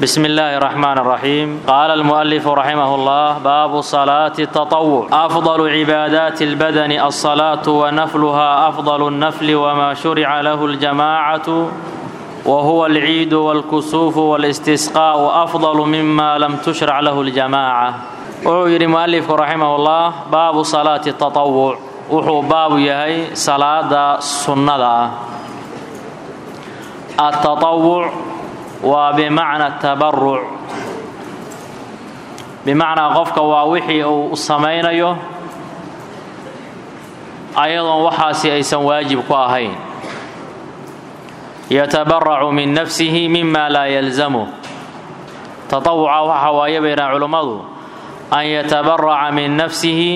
بسم الله الرحمن الرحيم قال المؤلف رحمه الله باب صلاة التطوع أفضل عبادات البدن الصلاة ونفلها أفضل النفل وما شرع له الجماعة وهو العيد والكسوف والاستسقاء أفضل مما لم تشرع له الجماعة wuxuu yidhi mualifku raximahullah baabu salaati tatawuc wuxuu baabu yahay salaada sunnada ah atatawuc waa bimacna tabaruc bimacnaa qofka waa wixii uu samaynayo ayadoon waxaasi aysan waajib ku ahayn yatabaracu min nafsihi mima laa yalzamu tatawuca waxa waaye bay yidhahan culummadu an yatabaraca min nafsihi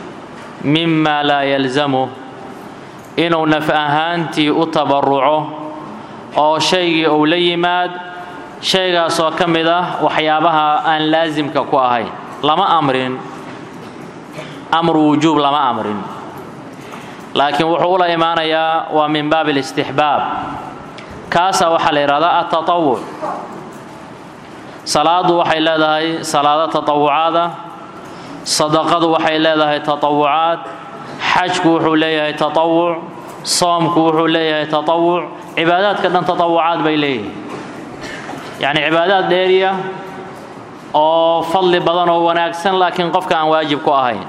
mima laa yalzamu inuu naf ahaantii u tabaruco oo shaygii uu la yimaad shaygaasoo ka mid ah waxyaabaha aan laasimka ku ahayn lama amrin amru wujuub lama amrin laakiin wuxuu ula imaanayaa waa min baab alistixbaab kaasaa waxaa la yidhahdaa atatawuc salaadu waxay leedahay salaado tatawucaada sadaqadu waxay leedahay tatawucaad xajku wuxuu leeyahay tatawuc soomku wuxuu leeyahay tatawuc cibaadaadka dhan tatawucaad bay leeyihin yacni cibaadaad dheeriya oo fadli badan oo wanaagsan laakiin qofka aan waajib ku ahayn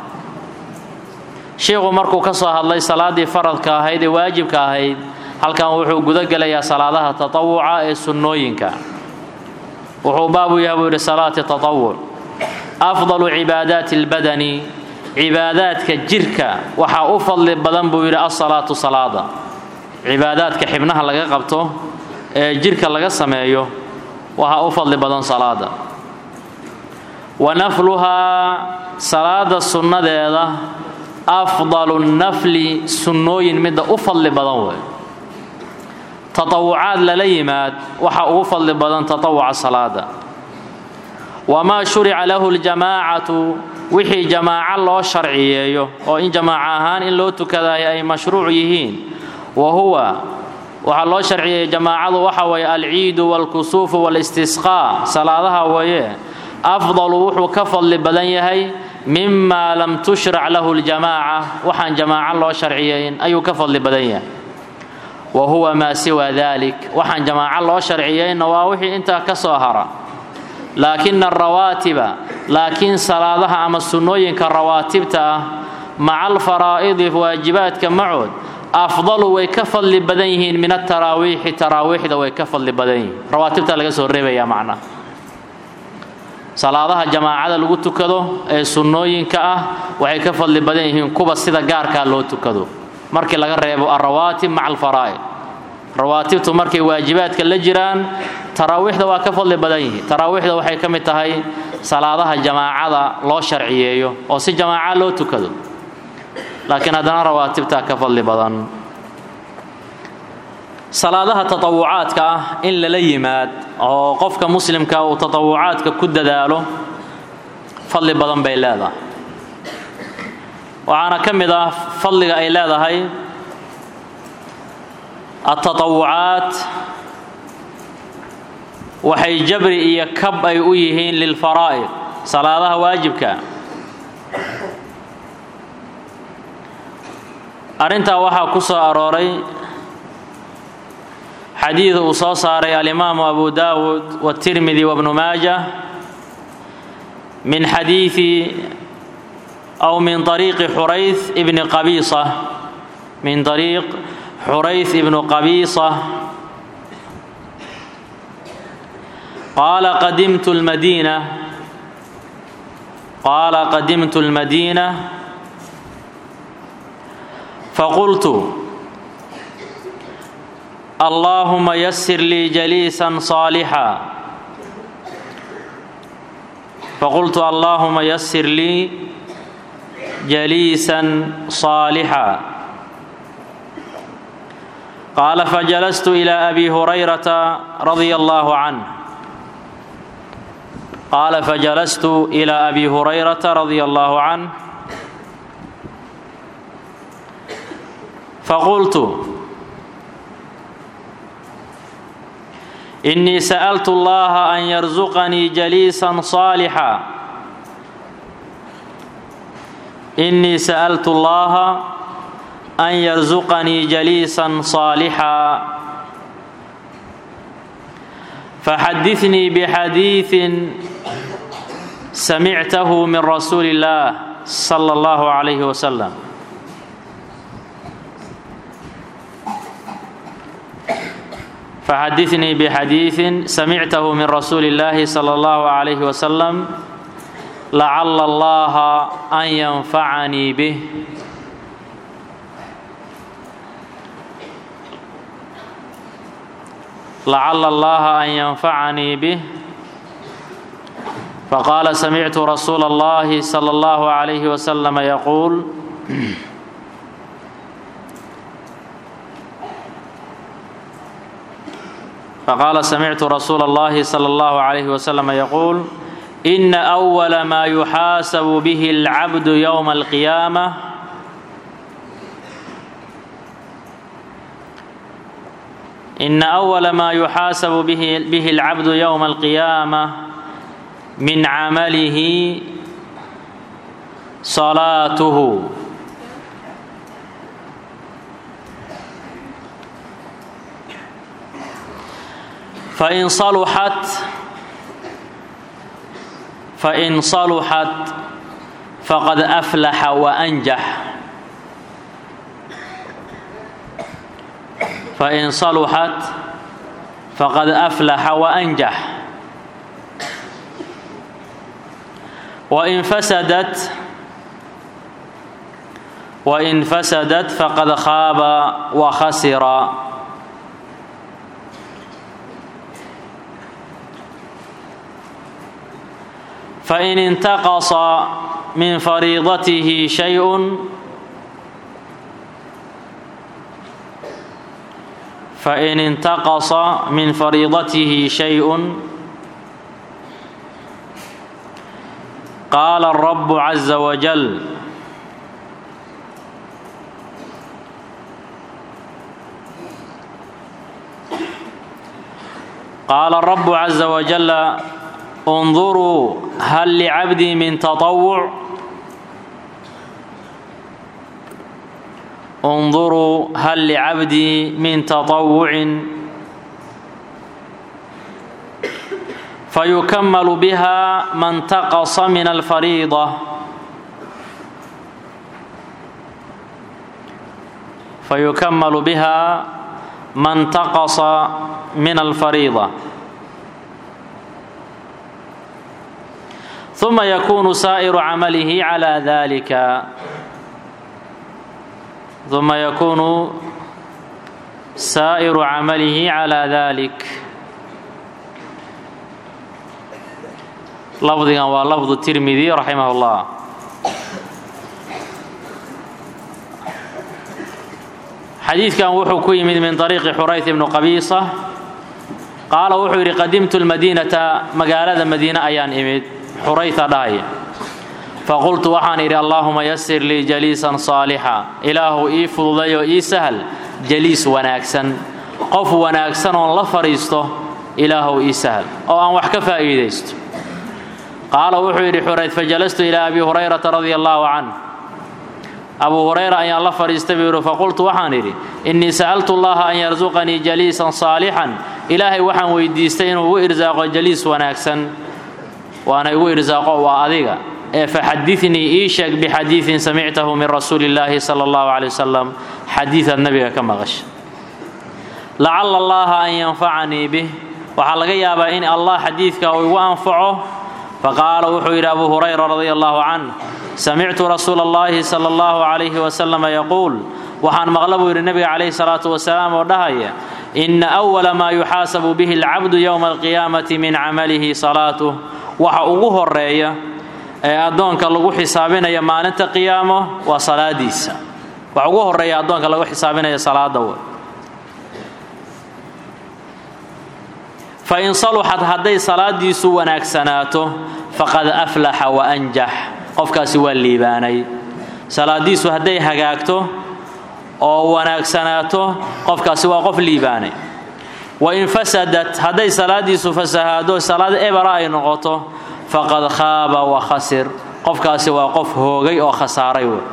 shiikhu markuu ka soo hadlay salaaddii faradka ahayd ee waajibka ahayd halkan wuxuu guda gelayaa salaadaha tatawuca ee sunnooyinka wuxuu baabu yahay buu yidhi salaati tatawuc afdalu cibaadaati اlbadani cibaadaadka jirka waxaa u fadli badan buu yidhi asalaatu salaada cibaadaadka xibnaha laga qabto ee jirka laga sameeyo waxaa u fadli badan salaada wa nafluhaa salaada sunnadeeda afdalu nafli sunnooyin midda u fadli badan wey tatawucaad lala yimaad waxa ugu fadli badan tatawuca salaada wamaa shurica lahu ljamaacatu wixii jamaaco loo sharciyeeyo oo in jamaaco ahaan in loo tukadayo ay mashruuc yihiin wa huwa waxaa loo sharciyeeyey jamaacadu waxa weeye alciidu waalkusuufu waalistisqaa salaadaha weeye afdalu wuxuu ka fadli badan yahay mima lam tushrac lahu ljamaaca waxaan jamaaco loo sharciyeyn ayuu ka fadli badan yahay wa huwa maa siwa dalik waxaan jamaaco loo sharciyeyna waa wixii intaa ka soo hara laakina arawaatiba laakiin salaadaha ama sunnooyinka rawaatibta ah maca alfaraa'idi waajibaadka macood afdalu way ka fadli badan yihiin min ataraawiixi taraawiixda way ka fadli badan yihiin rawaatibta laga soo reebaya macnaha salaadaha jamaacada lagu tukado ee sunnooyinka ah waxay ka fadli badan yihiin kuwa sida gaarkaa loo tukado markii laga reebo alrawaatib maca alfaraa'id rawaatibtu markay waajibaadka la jiraan taraawiixda waa ka fadli badan yihiin taraawiixda waxay ka mid tahay salaadaha jamaacada loo sharciyeeyo oo si jamaaca loo tukado laakiin haddana rawaatibtaa ka fadli badan salaadaha tatawucaadka ah in lala yimaad oo qofka muslimka uu tatawucaadka ku dadaalo fadli badan bay leedahay waxaana ka mid ah fadliga ay leedahay atatawucaat waxay jabri iyo kab ay u yihiin lilfaraa'id salaadaha waajibka arrintaa waxaa ku soo arooray xadiid uu soo saaray alimaamu abu daawud watirmidi wabnu maaja min xadiidi aw min طariiqi xurayth ibni qabiisa min طariiq xurayth ibnu qabiisa qaala qadimtu lmadiina qaala qadimtu اlmadiina faqultu allaahuma yasir lii jaliisan صaalixا faqultu allaahuma yasir lii jaliisan صaalixا qaala fajalastu ilى abi hurayrata radia allahu canh qaala fajalastu ilى abi hurayrata radia allahu canh faqultu إنii sألت الlaha an يرزqnii جليiسا صاaلحا إنii sألت الlaha أn يرزqnii جليiسا صاaلحا فxadiثnii بxadيiث سمعته min رasuuل الله صلى الله عليه وسلم فxadiثnii بxadيiثi samictahu min rasuuli الlahi slى الlaه عlيه وsلم lacala اllaha an ynfacanii bih lacala اllaha an ynfacanii bih faqaala samictu rasuula اllahi slى الlaه عlيه وsلم yquul faqaala samictu rasuula اllahi slى اllahu عalayh waslm yaquul ina أwala ma yuxaasabu bihi اlcabdu ywma اlqiyaamة ina أwala ma yuxaasabu bihi اlcabdu ywma اlqiyaamة min camalihi salaatuhu fain saluxat fain saluxat faqad aflaxa waanjax fain saluxat faqad aflaxa waanjax wain fasadat wain fasadat faqad khaaba wakhasira fain intaqasa min fariidatihi shayءun fain intaqasa min fariidatihi shayءun qaala الrabu caza wajal qaala الrabu caza wajala انظروا هل لعبدي من تطوع انظروا هل لعبدي من تطوع فيكمل بها ما انتقص من الفريضة فيكمل بها ما انتقص من الفريضة ثم يكون سائر عمله على ذلك ثم يكون سائر عمله على ذلك لفظigan waa لفظ التirmidي رaحimه الله xadiidkan wuxuu ku yimid min طريqi xurayث بن qabiiصة qaala wuxuu yidhi qadimtu الmadينةa magaalada madiine ayaan imid xurayta dhahaya faqultu waxaan idhi allaahuma yasir lii jaliisan saalixa ilaahu ii fududayo ii sahal jaliis wanaagsan qof wanaagsan oon la fadhiisto ilaahu ii sahal oo aan wax ka faa'iidaysto qaala wuxuu yidhi xurayd fajalastu ilaa abi hurayrata radia allaahu canh abuu hurayra ayaan la fadhiistay buu yidhi faqultu waxaan idhi innii sa'altu allaha an yarsuqanii jaliisan saalixan ilaahay waxaan weydiistay inuu igu irsaaqo jaliis wanaagsan waana igu irsaaqo waa adiga ee faxadinii ii sheeg bixadiiin samictahu min rasuuli illaahi sala allahu caley wasalam xadiidaad nabiga ka maqasha lacala allaha an yanfacanii bih waxaa laga yaabaa in allah xadiidka uu igu anfaco faqaala wuxuu yidhi abu hurayra radia allahu canh samictu rasuula allahi sala allahu calayhi wasalama yaquul waxaan maqla buu yidhi nebiga calayhi salaatu wasalaam oo dhahaya ina awala maa yuxaasabu bihi alcabdu yowma alqiyaamati min camalihi salaatuh waxa ugu horeeya ee addoonka lagu xisaabinaya maalinta qiyaamo waa salaadiisa waxa ugu horeeya addoonka lagu xisaabinaya salaada w fain saluxat hadday salaadiisu wanaagsanaato faqad aflaxa waanjax qofkaasi waa liibaanay salaadiisu hadday hagaagto oo wanaagsanaato qofkaasi waa qof liibaanay wain fasadat hadday salaadiisu fasahaado salaad ebera ay noqoto faqad khaaba wa khasir qofkaasi waa qof hoogay oo khasaaray wey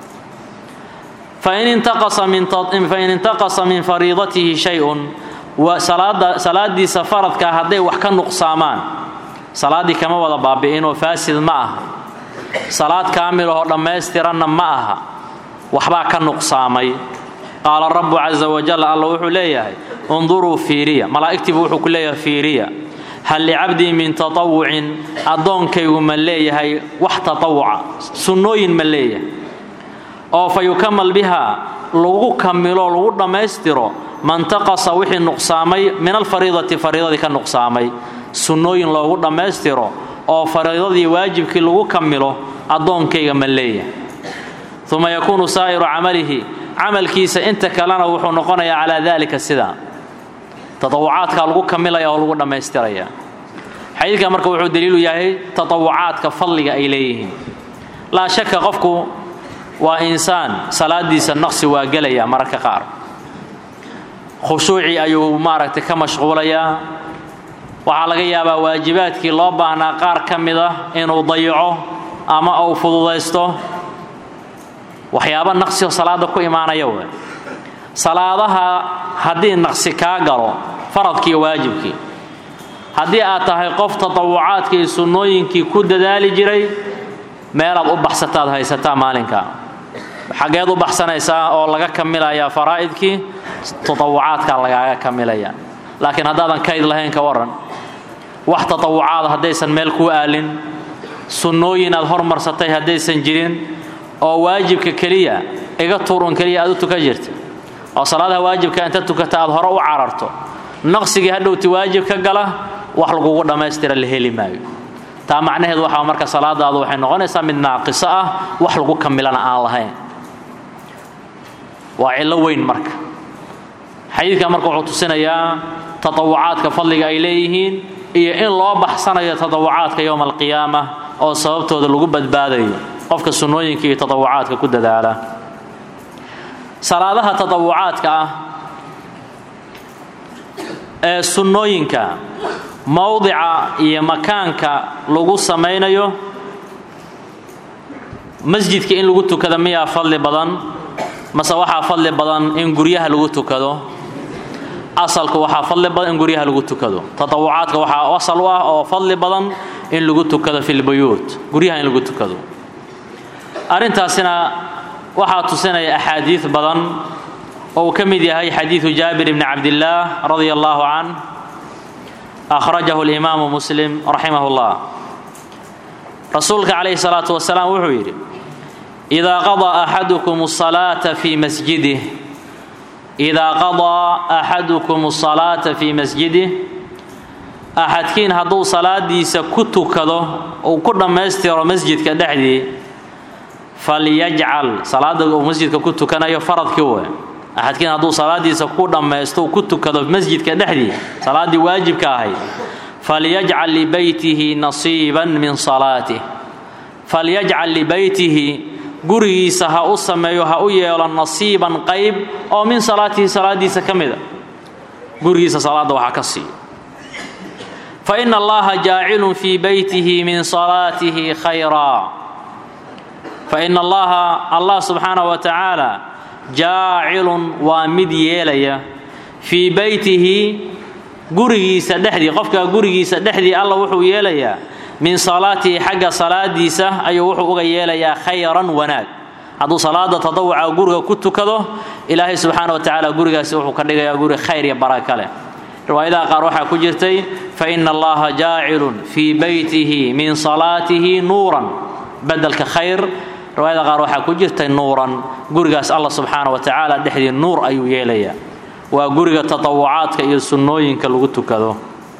fain intaqasa min fariidatihi shay-un salaadiisa faradkaa hadday wax ka nuqsaamaan salaaddii kama wada baabi'inoo faasid ma aha salaad kaamilahoo dhammaystiranna ma aha waxbaa ka nuqsaamay qaala rabbu casa wajal alla wuxuu leeyahay unduruu fiiriya malaa'igtiibu wuxuu ku leeyahay fiiriya hal licabdii min tatawucin addoonkaygu ma leeyahay wax tatawuca sunnooyin ma leeyahay oo fa yukamal bihaa lagu kamilo lagu dhammaystiro mantaqasa wixii nuqsaamay min alfariidati fariidadii ka nuqsaamay sunnooyin loogu dhammaystiro oo fariidadii waajibkii lagu kamilo addoonkayga ma leeyahay uma yakuunu saa'iru camalihi camalkiisa inta kalena wuxuu noqonayaa calaa daalika sidaa tatawucaadkaa lagu kamilaya oo lagu dhammaystiraya xadiidka marka wuxuu daliilu yahay tatawucaadka fadliga ay leeyihiin laa shaka qofku waa insaan salaadiisa naqsi waa gelaya mararka qaar khushuucii ayuu maaragtay ka mashquulayaa waxaa laga yaabaa waajibaadkii loo baahnaa qaar ka mid ah inuu dayaco ama uu fududaysto waxyaaba naqsioo salaada ku imaanaya wey salaadaha haddii naqsi kaa galo faradkii waajibkii haddii aad tahay qof tatawucaadkii sunnooyinkii ku dadaali jiray meelaad u baxsataad haysataa maalinka xaggeed u baxsanaysaa oo laga kamilayaa faraa'idkii tatawucaadkaa lagaaga kamilaya laakiin haddaadan kayd lahayn ka waran wax tatawucaada haddaysan meel kuu aalin sunnooyin aad hormarsatay haddaysan jirin oo waajibka keliya iga tuurun keliya aad u tukan jirta oo salaadaha waajibka inta tukata aad hore u cararto naqsigii hadhowti waajib ka gala wax lagugu dhammaystira la heli maayo taa macnaheedu waxaa marka salaadaadu waxay noqonaysaa mid naaqiso ah wax lagu kamilana aan lahayn waa cillo weyn marka xadiidkan marka wuxuu tusinayaa tatawucaadka fadliga ay leeyihiin iyo in loo baxsanayo tatawucaadka yowma alqiyaama oo sababtooda lagu badbaadayo qofka sunnooyinka iyo tatawucaadka ku dadaala salaadaha tatawucaadka ah ee sunnooyinka mowdica iyo makaanka lagu samaynayo masjidka in lagu tukado miyaa fadli badan mase waxaa fadli badan in guryaha lagu tukado asalku waxaa fadli badan in guryaha lagu tukado tatawucaadka waxaa asal u ah oo fadli badan in lagu tukado fi lbuyuut guryaha in lagu tukado arrintaasina waxaa tusinaya axaadiid badan oo uu ka mid yahay xadiidu jaabir bni cabdillaah radia allahu can akhrajahu alimaamu muslim raximah llah rasuulka calayhi salaatu wasalaam wuxuu yidhi idaa qadaa axadukum asalaata fii masjidih idaa qadaa axadukum asalaata fii masjidih axadkiin hadduu salaadiisa ku tukado uu ku dhammaystiro masjidka dhexdii falyajcal salaada uu masjidka ku tukanayo faradkii we axadkiin hadduu salaadiisa ku dhammaysto uu ku tukado masjidka dhexdii salaaddii waajibka ahayd falyajcal libeytihi nasiiban min salaatih falyajcal libeytihi gurigiisa ha u sameeyo ha u yeelo nasiiban qayb oo min salaatihi salaadiisa ka mida gurigiisa salaadda waxaa ka siiyo fa ina allaha jaacilun fii beytihi min salaatihi khayraa faina allaha allah subxaanaه wa tacaala jaacilun waa mid yeelaya fii beytihi gurigiisa dhexdii qofka gurigiisa dhexdii alla wuxuu yeelayaa min salaatihi xagga salaadiisa ayuu wuxuu uga yeelayaa khayran wanaag hadduu salaada tadawuca guriga ku tukado ilaahay subxaana wa tacaala gurigaasi wuxuu ka dhigayaa guri khayr iyo baraka leh riwaayadaha qaar waxaa ku jirtay faina allaha jaacilun fii beytihi min salaatihi nuuran bedelka khayr riwaayada qaar waxaa ku jirtay nuuran gurigaas alla subxaana wa tacaala dhexdii nuur ayuu yeelayaa waa guriga tatawucaadka iyo sunnooyinka lagu tukado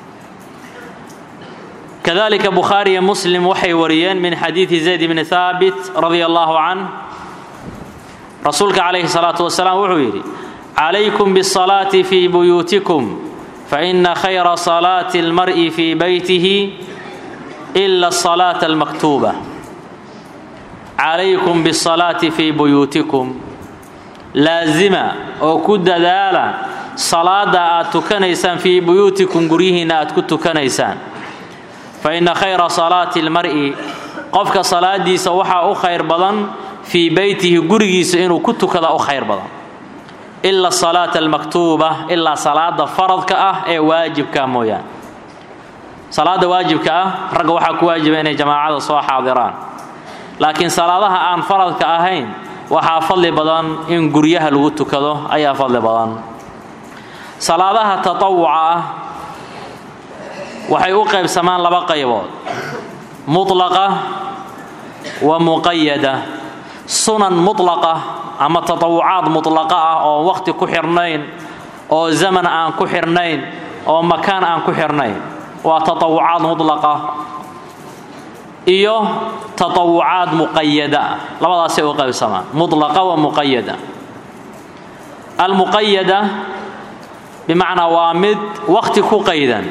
kadalika bukhaari iyo muslim waxay wariyeen min xadiidi zayd bni haabit radia allahu can rasuulka calayhi salaatu wasalaam wuxuu yidhi calaykum bisalaati fii buyuutikum faina khayra salaati almar'i fii beytihi ila asalaata almaktuuba calaykum bisalaati fii buyuutikum laazima oo ku dadaala salaada aad tukanaysaan fii buyuutikum guryihiinna aad ku tukanaysaan fa inna khayra salaati almar'i qofka salaadiisa waxaa u khayr badan fii beytihi gurigiisa inuu ku tukada u khayr badan ila salaata almaktuuba ilaa salaada faradka ah ee waajibka mooyaan salaada waajibka ah ragga waxaa ku waajiba inay jamaacada soo xaadiraan laakiin salaadaha aan faradka ahayn waxaa fadli badan in guryaha lagu tukado ayaa fadli badan salaadaha tatawuca ah waxay u qaybsamaan laba qaybood mutlaqa wa muqayada sunan mutlaqa ama tatawucaad mutlaqa ah oo waqti ku xirnayn oo zaman aan ku xirnayn oo makaan aan ku xirnayn waa tatawucaad mutlaqa iyo tatawucaad muqayada ah labadaasay u qaybsamaan mutlaqa wa muqayada almuqayada bimacnaa waa mid waqti ku qaydan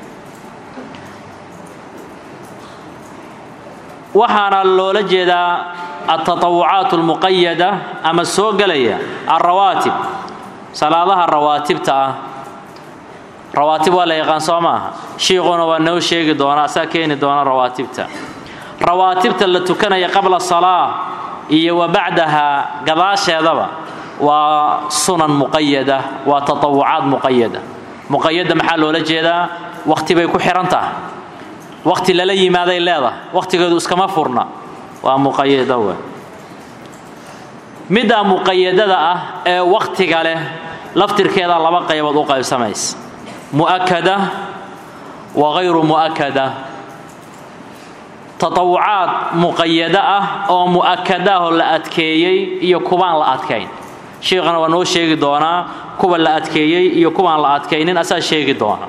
waxaana loola jeedaa altatawucaat almuqayada ama soo gelaya alrawaatib salaadaha rawaatibta ah rawaatib waa la yaqaan soo maaha shiiquna waa noo sheegi doona asaa keeni doona rawaatibta rawaatibta la tukanaya qabla salaa iyo wa bacdaha gadaasheedaba waa sunan muqayada waa tatawucaad muqayada muqayada maxaa loola jeedaa waqti bay ku xihan tahay waqti lala yimaaday leedahay waqtigeedu iskama furna waa muqayada we middaa muqayadada ah ee waqtiga leh laftirkeeda laba qaybood u qaybsamaysa mu'akada wa hayru mu'akada tatawucaad muqayada ah oo mu'akadaahoo la adkeeyey iyo kubaan la adkayn shiikhana waa noo sheegi doonaa kuwa la adkeeyey iyo kuwaan la adkaynin asaa sheegi doona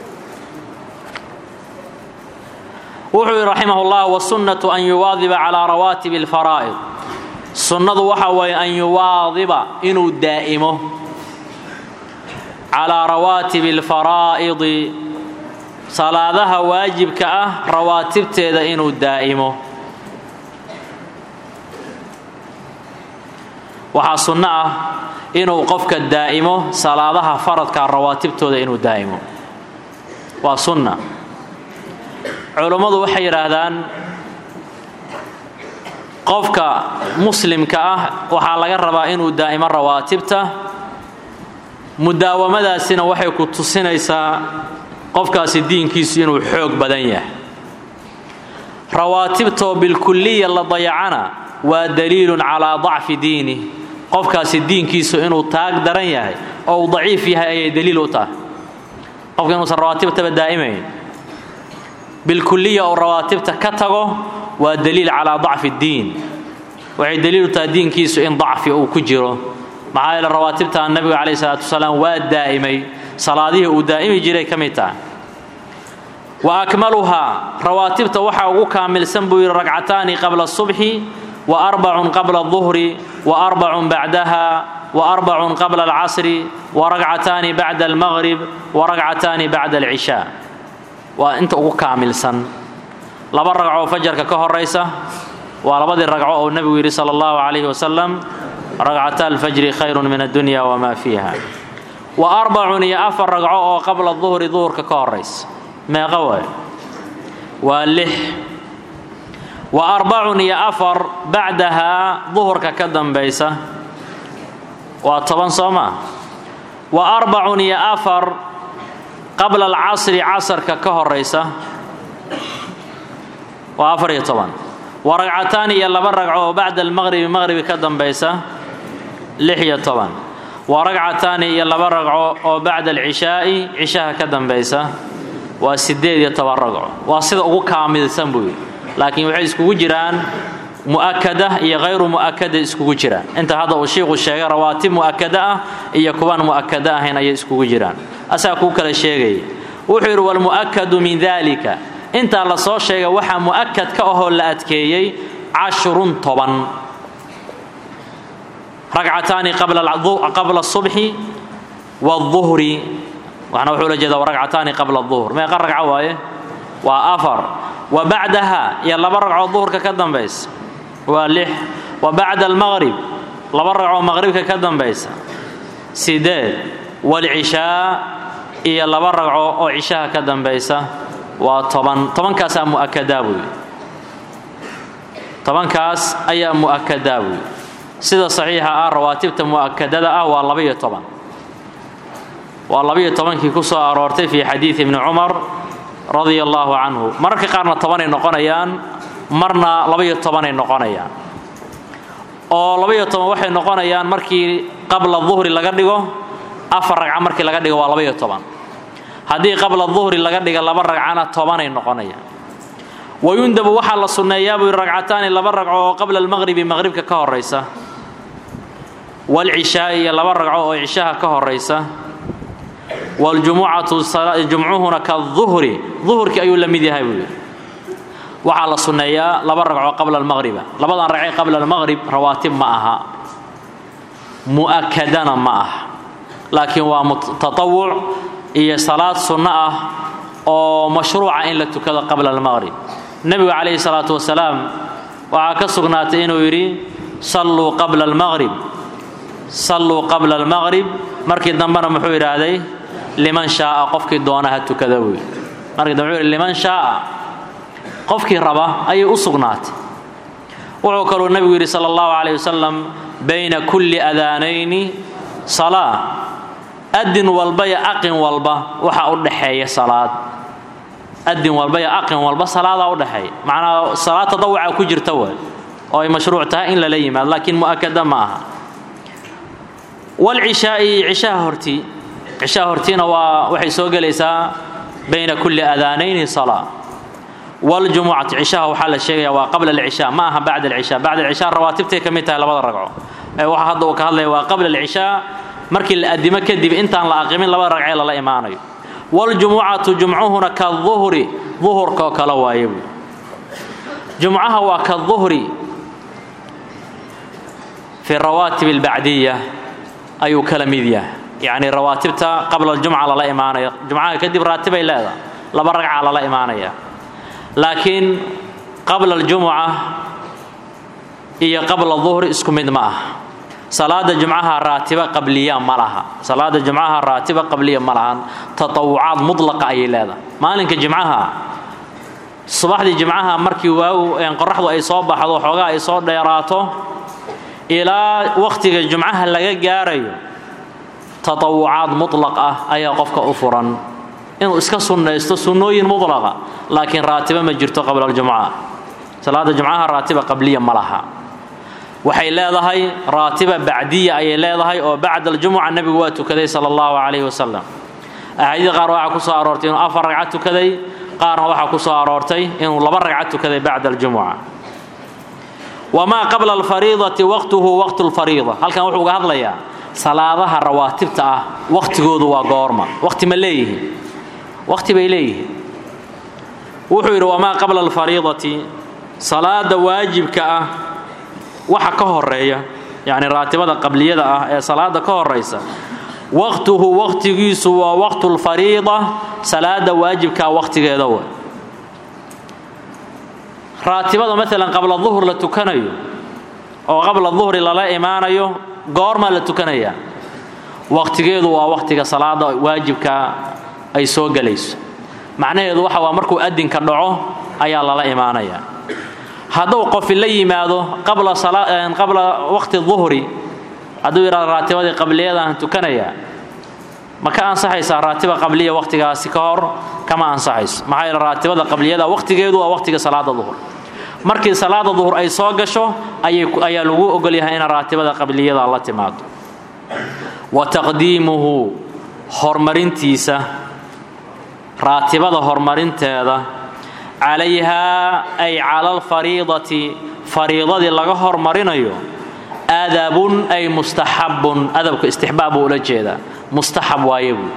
wuxuu yidhi raximah ullah wasunnatu an yuwaadiba calaa rawaatibi alfaraa'id sunnadu waxa weeye an yuwaadiba inuu daa'imo calaa rawaatibi alfaraa'idi salaadaha waajibka ah rawaatibteeda inuu daa'imo waxaa sunno ah inuu qofka daa'imo salaadaha faradka rawaatibtooda inuu daa'imo waa sunna culummadu waxay yidhaahdaan qofka muslimka ah waxaa laga rabaa inuu daa'imo rawaatibta mudaawamadaasina waxay ku tusinaysaa qofkaasi diinkiisu inuu xoog badan yahay rawaatibtoo bilkuliya la dayacana waa daliilun calaa dacfi diinih qofkaasi diinkiisu inuu taag daran yahay oo uu daciif yahay ayay daliil u tahay qofka inuusan rawaatibtaba daa'imayn bilkuliya oo rawaatibta ka tago waa daliil calaa dacfi ddiin waxay daliil u tahay diinkiisu in dacfi uu ku jiro maxaa yeele rawaatibta nabiga calayhi salaatu wasalaam waa daa'imay salaadihii uu daa'imi jiray ka mid tahay wa akmaluhaa rawaatibta waxaa ugu kaamilsan buu yidhi ragcataani qabla subxi wa arbacun qabla duhri wa arbacun bacdaha wa arbacun qabla alcasri wa ragcataani bacda almaqrib wa ragcataani bacda alcishaa waa inta ugu kaamilsan laba ragcoo fajarka ka horaysa waa labadii ragco oo nebigu yidhi sala allahu calayhi wasalam ragcata alfajri khayrun min addunya wamaa fiiha wa arbacun iyo afar ragco oo qabla duhri duhurka ka horaysa meeqa waay waa lix wa arbacun iyo afar bacdahaa duhurka ka dambaysa waa toban soo maa wa arbacun iyo afar qabla alcasri casarka ka horaysa waa afar iyo toban wa ragcataani iyo laba ragco oo bacda almaqribi maqribi ka dambaysa lix iyo toban wa ragcataani iyo laba ragco oo bacda alcishaa'i cishaha ka dambaysa waa siddeed iyo toban ragco waa sida ugu kaamilsan buu yidhi laakiin waxay iskugu jiraan mu'akada iyo hayru mu'akada iskugu jiraan inta hadda uu shiiku sheegay rawaatib mu'akada ah iyo kuwaan mu'akada ahayn ayay iskugu jiraan asaa kuu kala sheegaya wuxuu yidhi walmu'akadu min dalika intaa la soo sheegay waxaa mu'akad ka ahoo la adkeeyey cashrun toban ragcataani qabla subxi waduhri waxna wuxuu la jeeda ragcataani qabla duhur meeqa ragco waaye waa afar wa bacdaha iyo laba ragcoo duhurka ka dambaysa waa lix wa bacda almaqrib laba ragcoo maqribka ka dambaysa sideed waalcishaa iyo laba ragco oo cishaha ka dambaysa waa toban tobankaasaa mu'akadaa buuyi tobankaas ayaa mu'akadaa buuyi sida saxiixa ah rawaatibta mu'akadada ah waa labaiyo toban waa labaiyo tobankii ku soo aroortay fii xadiidi ibni cumar radia allaahu canhu mararka qaarna tobanay noqonayaan marna labaiyo tobanay noqonayaan oo labaiyo toban waxay noqonayaan markii qabla duhri laga dhigo afar ragca markii laga dhigo waa labaiyo toban haddii qabla duhri laga dhiga laba ragcana tobanay noqonayaan wayundabu waxaa la sunneeyaa buu yidhi ragcataani laba ragco oo qabla almaqhribi maqhribka ka horaysa waalcishaai iyo laba ragco oo cishaha ka horaysa waljumucatu jumcuhuna kaduhri duhurkii ayuu la mid yahay buu yidhi waxaa la sunneeyaa laba ragco qabla almaqhriba labadan ragcee qabla almaqhrib rawaatib ma aha mu'akadana ma aha laakiin waa tatawuc iyo salaad sunno ah oo mashruuca in la tukado qabla almaqhrib nebigu calayhi salaatu wasalaam waxaa ka sugnaatay inuu yidhi salluu qabla almaqhrib salluu qabla almaqhrib markii dambena muxuu yidhaahday liman shaaa qofkii doona ha tukada buu yidhi markii dambe wuxuu yidhi liman shaaa qofkii raba ayay u sugnaatay wuxuu kaluu nebigu yidhi sala allahu calayh wasalam bayna kulli adaanayni salaa adin walba iyo aqin walba waxaa u dhaxeeya salaad adin walba iyo aqin walba salaadaa u dhexeeya macnaa salaad tadawuca ku jirta waay oo ay mashruuc tahay in lala yimaado laakiin mu'akada ma aha walcishaai cishaha hortii cishaha hortiina waa waxay soo gelaysaa bayna kulli adaanayni salaa waljumucati cishaha waxaa la sheegaya waa qabla alcishaa ma aha bacda alcishaa bacda alcishaa rawaatibtay ka mid tahay labada ragco ee waxa hadda uu ka hadlaya waa qabla alcishaa markii la adimo kadib intaan la aqimin labada ragcee lala imaanayo waljumucatu jumcuhuna kaduhri duhurkaoo kale waaye buu jumcaha waa kaduhri fi rawaatib albacdiya ayuu kala mid yahay yacni rawaatibta qabla aljumca lala imaanayo jumcaha kadib raatibay leedahay laba ragca lala imaanaya laakiin qabla aljumuca iyo qabla duhri isku mid ma ah salaada jumcaha raatiba qabliya ma laha salaada jumcaha raatiba qabliya ma lahan tatawucaad mudlaqa ayay leedahay maalinka jimcaha subaxdii jimcaha markii waagu qoraxdu ay soo baxdo xoogaa ay soo dheeraato ilaa wakhtiga jumcaha laga gaarayo tatawucaad mutlaq ah ayaa qofka u furan inuu iska sunnaysto sunnooyin mudlaqa laakiin raatiba ma jirto qabla aljumca salaada jumcaha raatiba qabliya ma laha waxay leedahay raatiba bacdiya ayay leedahay oo bacda aljumuca nebigu waa tukaday sala allahu calayhi wasalam axaadiida qaar waxaa ku soo aroortay inuu afar ragca tukaday qaarna waxaa ku soo aroortay inuu laba ragca tukaday bacda aljumuca wamaa qabla alfariidati waqtuhu waqtu lfariida halkan wuxuu uga hadlayaa salaadaha rawaatibta ah waqtigoodu waa goorma waqti ma leeyihiin waqti bay leeyihiin wuxuu yidhi wamaa qabla alfariidati salaada waajibka ah waxa ka horeeya yacni raatibada qabliyada ah ee salaada ka horaysa waqtuhu waqtigiisu waa waqtu lfariida salaada waajibkaa waqtigeeda wa raatibada maalan qabla duhur la tukanayo oo qabla duhri lala imaanayo goormaa la tukanayaa waqtigeedu waa waqtiga salaada waajibkaa ay soo gelayso macnaheedu waxa waa markuu adinka dhaco ayaa lala imaanayaa hadduu qofi la yimaado qabla waqti duhri hadduu yidhahdo raatibadii qabliyadaan tukanayaa ma ka ansaxaysaa raatiba qabliya waqtigaasi ka hor kama ansaxayso maxaa yeele raatibada qabliyada waqtigeedu waa waqtiga salaada duhur markii salaada duhur ay soo gasho ayaa lagu ogolyahay ina raatibada qabliyada la timaado wa taqdiimuhu horumarintiisa raatibada horumarinteeda calayhaa ay cala alfariidati fariidadii laga hormarinayo adabun ay mustaxabun adabka istixbaab buu ula jeedaa mustaxab waaye buu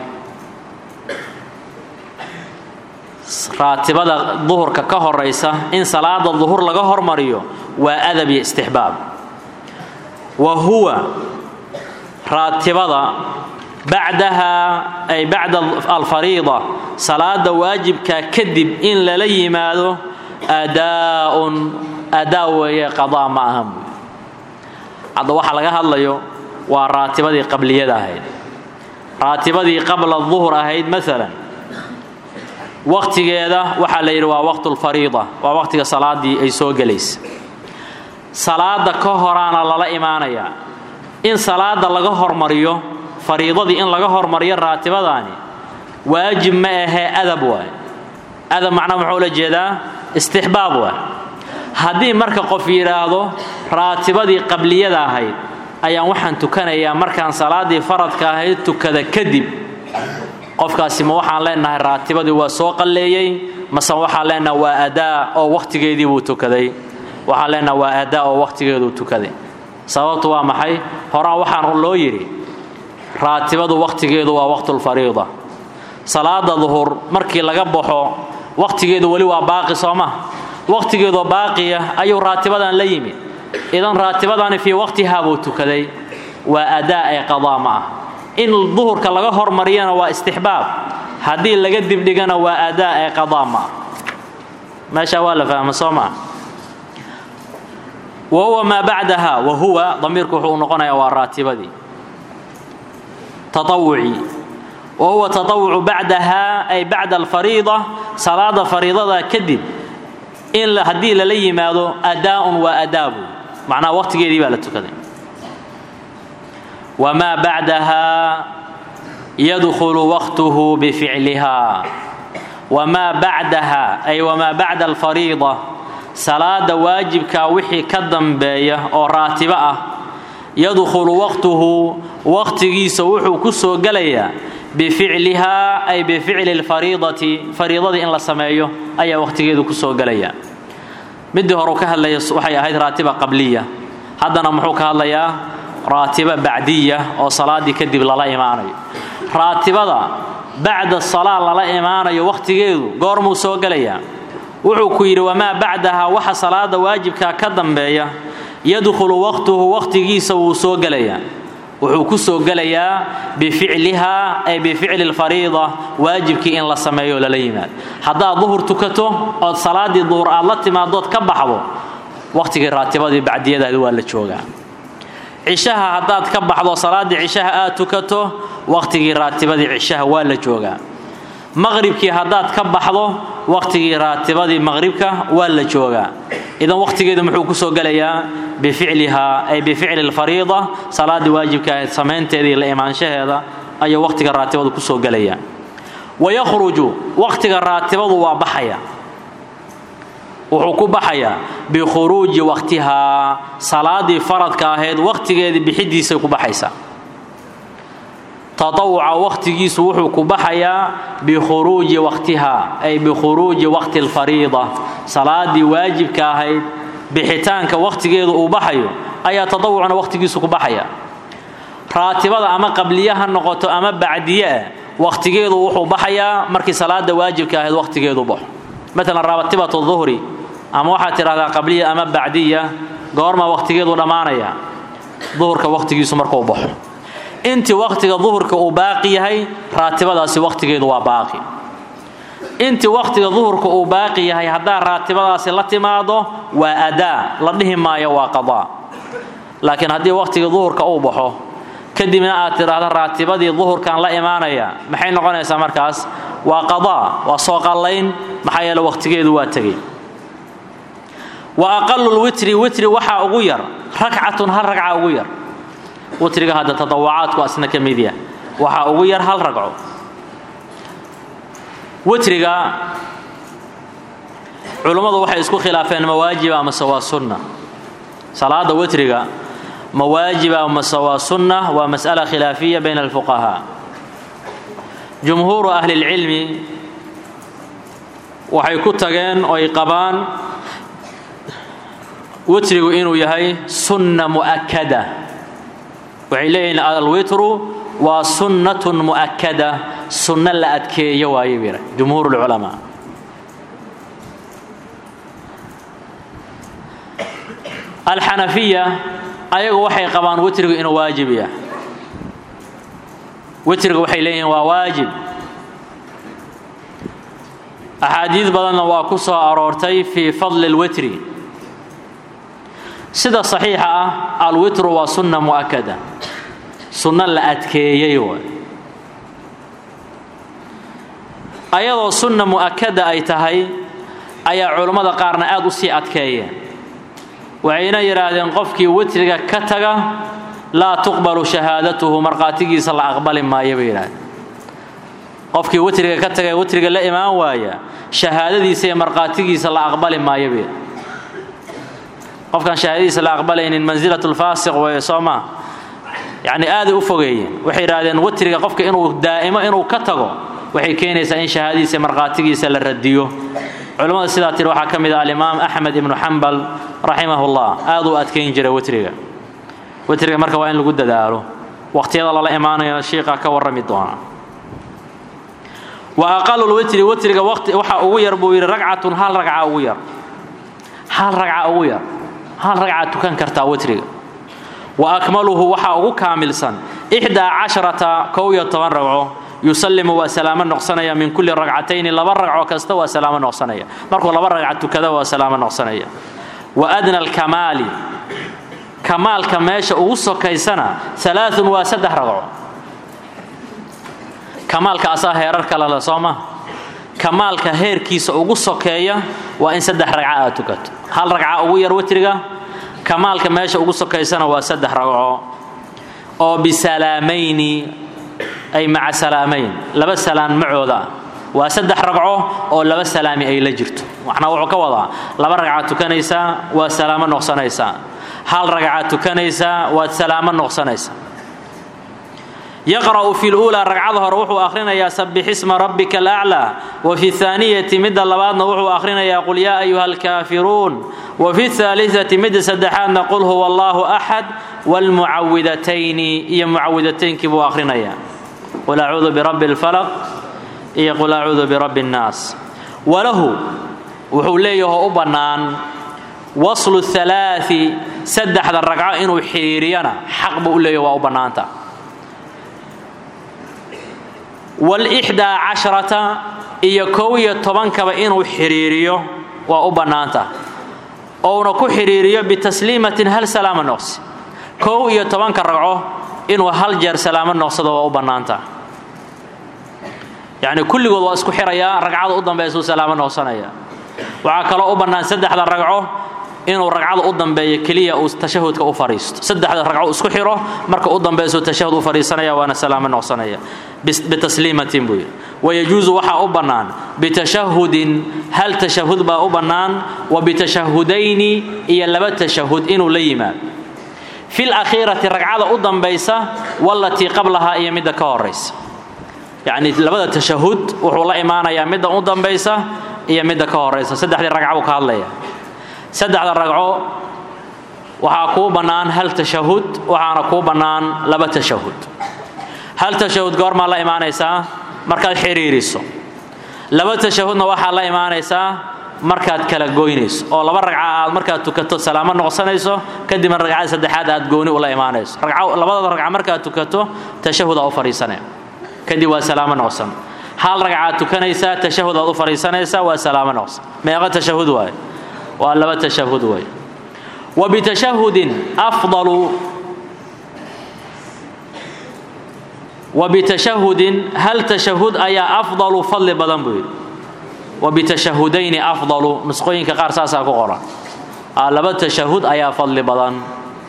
raatibada duhurka ka horaysa in salaada duhur laga hormariyo waa adab iyo istixbaab wa huwa raatibada bacdaha ay bacda alfariida salaada waajibka kadib in lala yimaado adaaun adaa weeye qadaa ma ahan buy hadda waxaa laga hadlayo waa raatibadii qabliyada ahayd raatibadii qabla duhur ahayd maalan waqtigeeda waxaa la yidhi waa waqtulfariida waa waqtiga salaadii ay soo gelaysa salaada ka horaana lala imaanayaa in salaada laga hormariyo fariidadii in laga hormariyo raatibadaani waajib ma ahee adab waay adab macnaha muxuu la jeedaa istixbaab waay haddii marka qof yidhaahdo raatibadii qabliyada ahayd ayaan waxaan tukanayaa markaan salaadii faradka ahayd tukada kadib qofkaasi ma waxaan leenahay raatibadii waa soo qalleeyey mase waxaan leenahay waa adaa oo wakhtigeedii buu tukaday waxaan leenahay waa adaa oo wakhtigeeduu tukaday sababtu waa maxay horaan waxaan loo yidhi raatibadu wakhtigeedu waa waqtulfariida salaada duhur markii laga baxo wakhtigeedu weli waa baaqi sooma wakhtigeedoo baaqiya ayuu raatibadan la yimid idan raatibadani fii waqtihaa buu tukaday waa adaa ee qadaa ma ah in duhurka laga hormariyana waa istixbaab haddii laga dibdhigana waa adaa ee qadaa ma ah meeshaa waa la fahma soo maa wa huwa maa bacdaha wa huwa damiirku wuxuu noqonayaa waa raatibadii taawucii wa huwa taawucu bacdaha ay bacda alfariida salaada fariidada kadib in haddii lala yimaado adaaun waa adaabu macnaha waqtigeedii baa la tukaday wamaa bacdaha yadkhulu waqtuhu bificliha wamaa bacdaha ay wamaa bacda alfariida salaada waajibkaa wixii ka dambeeya oo raatibo ah yadkhulu waqtuhu waqtigiisa wuxuu ku soo gelayaa bificlihaa ay bificli lfariidati fariidadii in la sameeyo ayaa waqtigeedu ku soo gelaya midii hore ka hadlaya waxay ahayd raatiba qabliya haddana muxuu ka hadlayaa raatiba bacdiya oo salaadii kadib lala imaanayo raatibada bacda salaa lala imaanayo waqtigeedu goormuu soo gelayaa wuxuu ku yidhi wamaa bacdaha waxa salaada waajibkaa ka dambeeya yadkhulu waqtuhu waqtigiisa wuu soo gelayaa wuxuu ku soo gelayaa bificlihaa ay bificli lfariida waajibkii in la sameeyo lala yimaado haddaad duhur tukato ood salaadii duhur aad la timaadood ka baxdo waqtigii raatibadii bacdiyadaadi waa la joogaa cishaha haddaad ka baxdo salaaddii cishaha aad tukato waqtigii raatibadii cishaha waa la joogaa maqribkii haddaad ka baxdo waqtigii raatibadii maqribka waa la joogaa idan waqtigeedu muxuu kusoo gelayaa bificlihaa ay bificli lfariida salaaddii waajibka ahayd samaynteedii la imaanshaheeda ayuu waqtiga raatibadu kusoo gelaya wayakhruju waqtiga raatibadu waa baxaya wuxuu ku baxayaa bikhuruuji waqtihaa salaadii faradka ahayd waqtigeedii bixidiisay ku baxaysaa taawuca waqtigiisu wuxuu ku baxayaa bikhuruuji waqtiha ay bikhuruuji waqti lfariida salaadii waajibka ahayd bixitaanka waqtigeedu uu baxayo ayaa taawucna waqtigiisu ku baxaya raatibada ama qabliye ha noqoto ama bacdiye ah waqtigeedu wuxuu baxayaa markii salaada waajibka ahayd waqtigeedu baxo maalan rabatibatu duhri ama waxaad tidhahdaa qabliya ama bacdiya goorma waqtigeedu dhammaanaya duhurka waqtigiisu markuu baxo intii waqtiga duhurka uu baaqi yahay raatibadaasi waqtigeedu waa baaqi intii waqtiga duhurka uu baaqi yahay haddaa raatibadaasi la timaado waa adaa la dhihi maayo waa qadaa laakiin haddii waqtiga duhurka uu baxo kadibna aad tidhaahda raatibadii duhurkan la imaanaya maxay noqonaysaa markaas waa qadaa waa soo qallayn maxaa yeele waqtigeedu waa tegey wa aqalu lwitri witri waxaa ugu yar rakcatun hal ragca ugu yar witriga hadda tadawacaadku asna ka mid yah waxaa ugu yar hal ragco witriga culummadu waxay isku khilaafeen mawaajiba amase waa sunna salaada witriga mawaajiba amase waa sunna waa mas'ala khilaafiya bayna alfuqahaa jumhuuru ahli اlcilmi waxay ku tageen oo ay qabaan witrigu inuu yahay sunna mu'akada waxay leeyihiin alwitru waa sunnatun mu'akada sunno la adkeeyo waaye bira jumhuur lculamaa alxanafiya ayagu waxay qabaan witrigu inuu waajib yahay witriga waxay leeyihiin waa waajib axaadiid badanna waa ku soo aroortay fii fadli اlwitri sida saxiixa ah alwitru waa sunna mu'akada sunno la adkeeyey waay ayadoo sunna mu'akada ay tahay ayaa culammada qaarna aad u sii adkeeyeen waxayna yidhaahdeen qofkii witriga ka taga laa tuqbalu shahaadatuhu markhaatigiisa la aqbali maayo bay yidhahdeen qofkii witriga ka taga ee witriga la imaan waaya shahaadadiisa iyo markhaatigiisa la aqbali maayo bay qofkaan shahaadadiisa la aqbalaynin mansilatulfaasiq weeye soo maa yacni aaday u fogeeyeen waxay yidhahdeen witriga qofka inuu daa'imo inuu ka tago waxay keenaysaa in shahaadadiisa iyo markhaatigiisa la radiyo culimmada sidaa tiri waxaa ka mid ah alimaam axmed ibnu xambal raximahullah aad u adkayn jiray witriga witriga marka waa in lagu dadaalo waqhtiyada lala imaanayo shiiqa ka warrami doona wa aqalulwitri witriga waqti waxa ugu yar buu yidhi ragcatun hal ragca ugu yar hal ragca ugu yar hal ragca tukan kartaa witriga wa akmaluhu waxaa ugu kaamilsan ixdaa casharata kow iyo toban ragco yusallimu waa salaamo noqsanaya min kulli ragcatayni laba ragco kasta waa salaamo noqsanaya markuu laba ragca tukada waa salaamo noqsanaya wa adna alkamaali kamaalka meesha ugu sokaysana alaaun waa saddex ragco kamaalka asaa heerar kale le soo ma kamaalka heerkiisa ugu sokeeya waa in saddex ragca aad tukato hal ragca ugu yar witriga kamaalka meesha ugu sokaysana waa saddex ragco oo bisalaamayni ay maca salaamayn laba salaan macooda waa saddex ragco oo laba salaami ay la jirto waxna wuxuu ka wadaa laba ragcaad tukanaysaa waad salaamo noqsanaysaa hal ragcaad tukanaysaa waad salaamo noqsanaysaa yaqra'u fi luulaa ragcada hore wuxuu akhrinayaa sabbixisma rabbika alaclaa wa fi haaniyati midda labaadna wuxuu akhrinayaa qul yaa ayuha alkaafiruun wa fi haaliati midda saddexaadna qul huwa allaahu axad waalmucawidatayni iyo mucawidataynkii buu akhrinayaa qul acuudu birabbi اlfalaq iyo qul acuudu birabbi اnnaas walahu wuxuu leeyaho u bannaan waslu halaai saddexda ragco inuu xidhiiriyana xaq buu u leeyaho waa u bannaanta waalixdaa casharata iyo kow iyo tobankaba inuu xidhiiriyo waa u bannaanta ouna ku xidhiiriyo bitasliimatin hal salaama noqsi kow iyo tobanka ragco inuu hal jeer salaamo noqsado waa u bannaanta yacni kulligood waa isku xirayaa ragcada u dambaysuu salaamo noqsanaya waxaa kaloo u bannaan saddexda ragco inuu ragcada u dambeeyo keliya uu tashahudka u fadhiisto saddexda ragco isku xiro marka u dambaysuu tashahud u fadhiisanaya waana salaamo noqsanaya bitasliimatin buu yidhi wayajuusu waxaa u bannaan bitashahudin hal tashahud baa u bannaan wa bitashahudayni iyo laba tashahud inuu la yimaado fi lakhiirati ragcada u dambaysa walatii qablahaa iyo midda ka horaysa yacni labada tashahud wuxuu la imaanayaa midda u dambaysa iyo midda ka horaysa saddexdii ragca buu ka hadlaya saddexda ragco waxaa kuu bannaan hal tashahud waxaana kuu bannaan laba tashahud hal tashahud goormaa la imaanaysaa markaad xidhiiriso laba tashahudna waxaad la imaanaysaa markaad kala goynayso oo laba ragca aad markaad tukato salaamo noqsanayso kadibna ragcada saddexaad aad gooni ula imaanayso labada ragca markaad tukato tashahudaa u fadhiisane kadib waa salaamo noqsan hal ragcaad tukanaysaa tashahudaad u fadhiisanaysaa waa salaamo noqsan meeqa tashahud waaye waa laba tashahud waaye wa bitashahudin afdalu wa bitashahudin hal tashahud ayaa afdalu fadli badan buu yidhi wa bitashahudayni afdalu nusqooyinka qaar saasaa ku qoran laba tashahud ayaa fadli badan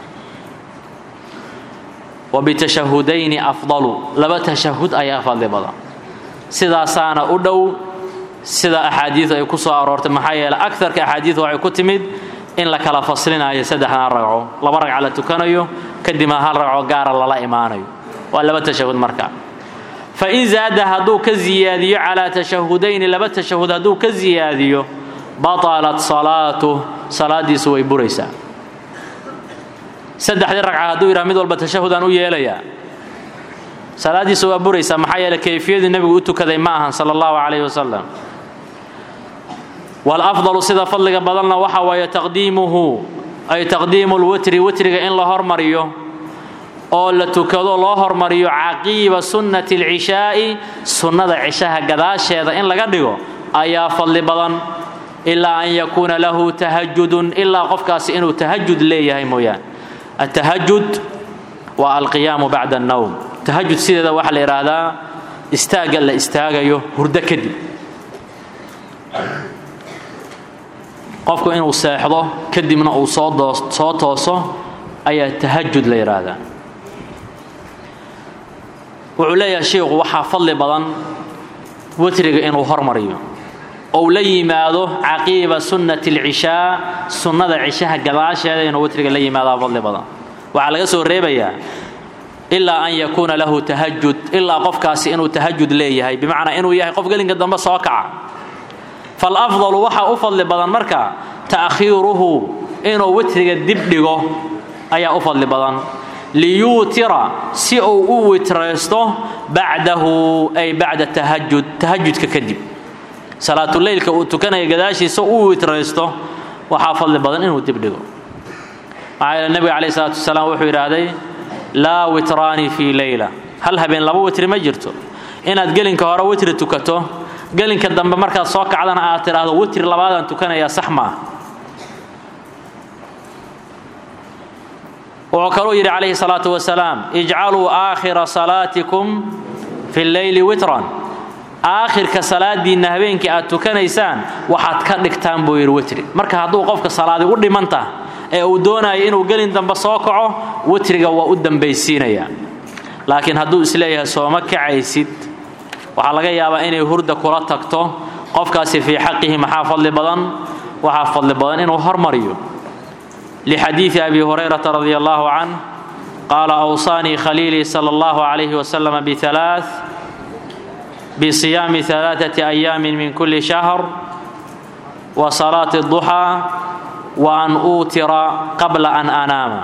wa bitashahudayni afdalu laba tashahud ayaa fadli badan sidaasaana u dhow sida axaadiidu ay ku soo aroortay maxaa yeele agarka axaadiidu waxay ku timid in la kala faslinayo saddexdan ragco laba ragca la tukanayo kadibna hal ragco gaara lala imaanayo waa laba tashahud marka fain zaada hadduu ka ziyaadiyo calaa tashahudayni laba tashahud hadduu ka ziyaadiyo batalat salaatuh salaadiisu way buraysaa saddexdii ragca hadduu yidhaha mid walba tashahudaan u yeelayaa salaadiisa waa buraysaa maxaa yeele kayfiyadii nebigu u tukaday ma ahan sala allahu calayhi wasalam walafdalu sida fadliga badanna waxa waaye taqdiimuhu ay taqdiimu lwitri witriga in la hormariyo oo la tukado loo hormariyo caqiiba sunnati alcishaa'i sunnada cishaha gadaasheeda in laga dhigo ayaa fadli badan ilaa an yakuuna lahu tahajudun ilaa qofkaasi inuu tahajud leeyahay mooyaan atahajud waa alqiyaamu bacda annowm tahajud sideeda waxaa la yidhaahdaa istaagga la istaagayo hurdo kadib qofku inuu seexdo kadibna uu soo soo tooso ayaa tahajud la yidhaahdaa wuxuu leeyahay sheikhu waxaa fadli badan witriga inuu hormariyo ou la yimaado caqiiba sunnati alcishaa sunnada cishaha gadaasheeda inuu witriga la yimaadaa fadli badan waxaa laga soo reebayaa ilaa an yakuuna lahu tahajud ilaa qofkaasi inuu tahajud leeyahay bimacnaa inuu yahay qof gelinka dambe soo kaca falafdalu waxaa u fadli badan marka ta'khiiruhu inuu witriga dib dhigo ayaa u fadli badan liyuutira si uu u witraysto bacdahu ay bacda tahajud tahajudka kadib salaatuleylka uu tukanaya gadaashiisa uu witraysto waxaa fadli badan inuu dib dhigo maxaa yeele nebiga calayh isalaatu wasalaam wuxuu yidhaahday laa witraani fii leyla hal habeen laba witri ma jirto inaad gelinka hore witri tukato gelinka dambe markaad soo kacdana aad tidhaahdo witri labaadaan tukanayaa sax maaha wuxuu kaluu yidhi calayhi salaatu wasalaam ijcaluu aakhira salaatikum fi lleyli witran aakhirka salaadiinna habeenkii aad tukanaysaan waxaad ka dhigtaan buu yidhi witri marka hadduu qofka salaadi u dhimanta ee uu doonayo inuu gelin dambe soo kaco witriga waa u dambaysiinayaa laakiin hadduu isleeyahay sooma kacaysid waxaa laga yaabaa inay hurda kula tagto qofkaasi fii xaqihi maxaa fadli badan waxaa fadli badan inuu hormariyo lixadiidi abi hurayrata radi allahu canh qaala awsaanii khaliilii sala allahu calayhi wasalam bialaa bisiyaami alaaثati ayaamin min kulli shahr wa salaati duxaa wa an uutira qabla an anaama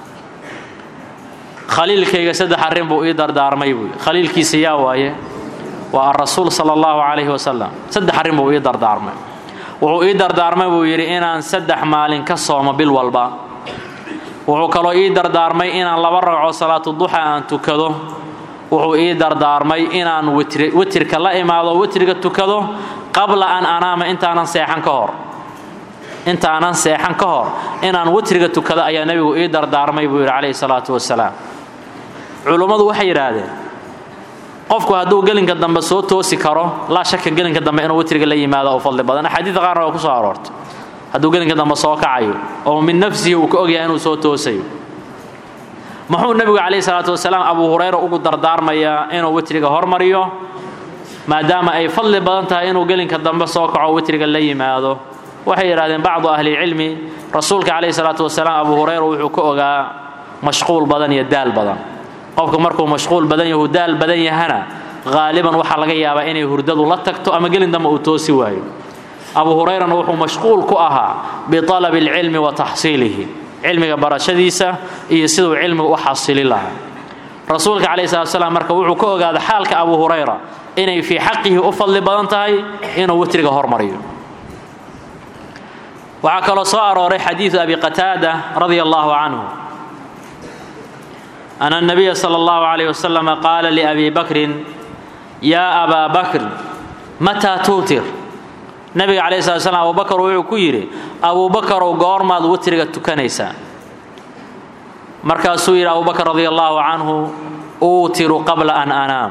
khaliilkayga saddex arrin buu ii dardaarmay buu khaliilkiisa yaa waaye waa arasuul sala allahu calayhi wasalam saddex arrin buu ii dardaarmay wuxuu ii dardaarmay buu yidhi inaan saddex maalin ka soomo bil walba wuxuu kaloo ii dardaarmay inaan laba ragco salaatu duxa aan tukado wuxuu ii dardaarmay inaan witrka la imaado witriga tukado qabla an anaama intaanan seexan ka hor intaanan seexan ka hor inaan witriga tukado ayaa nebigu ii dardaarmay buu yidhi calayhi salaatu wasalaam culummadu waxay yidhaahdeen qofku hadduu gelinka dambe soo toosi karo laa shaka gelinka dambe inuu witriga la yimaado oo fadli badan axaadiida qaarna waa ku soo aroortay hadduu gelinka dambe soo kacayo oo min nafsihi uu ka ogyahay inuu soo toosayo muxuu nebigu calayhi salaatu wasalaam abuu hurayra ugu dardaarmayaa inuu witriga hormariyo maadaama ay fadli badan tahay inuu gelinka dambe soo kaco witriga la yimaado waxay yidhahdeen bacdu ahlilcilmi rasuulka calayhi salaatu wasalaam abuu hurayra wuxuu ka ogaa mashquul badan iyo daal badan qofku markuu mashquul badan yahu daal badan yahana haaliban waxaa laga yaabaa inay hurdadu la tagto ama gelin dambe uu toosi waayo abuu hurayrana wuxuu mashquul ku ahaa bialabi alcilmi wa taxsiilihi cilmiga barashadiisa iyo siduu cilmiga u xasilin lahaa rasuulka calayhi salatu wasalaam marka wuxuu ka ogaaday xaalka abuu hurayra inay fii xaqihi u fadli badan tahay inuu witriga hormariyo waxaa kaloo soo arooray xadiidu abi qataada radia allahu canhu ana الnabiya salى اllahu عalayh waslama qaala liabi bakrin yaa abaa bakr mataa tuutir nabiga calayh slat slam abubakar wuxuu ku yidhi abuubakarow goormaad witriga tukanaysaa markaasuu yidhi abubakar radia allahu canhu uutiru qabla an anaam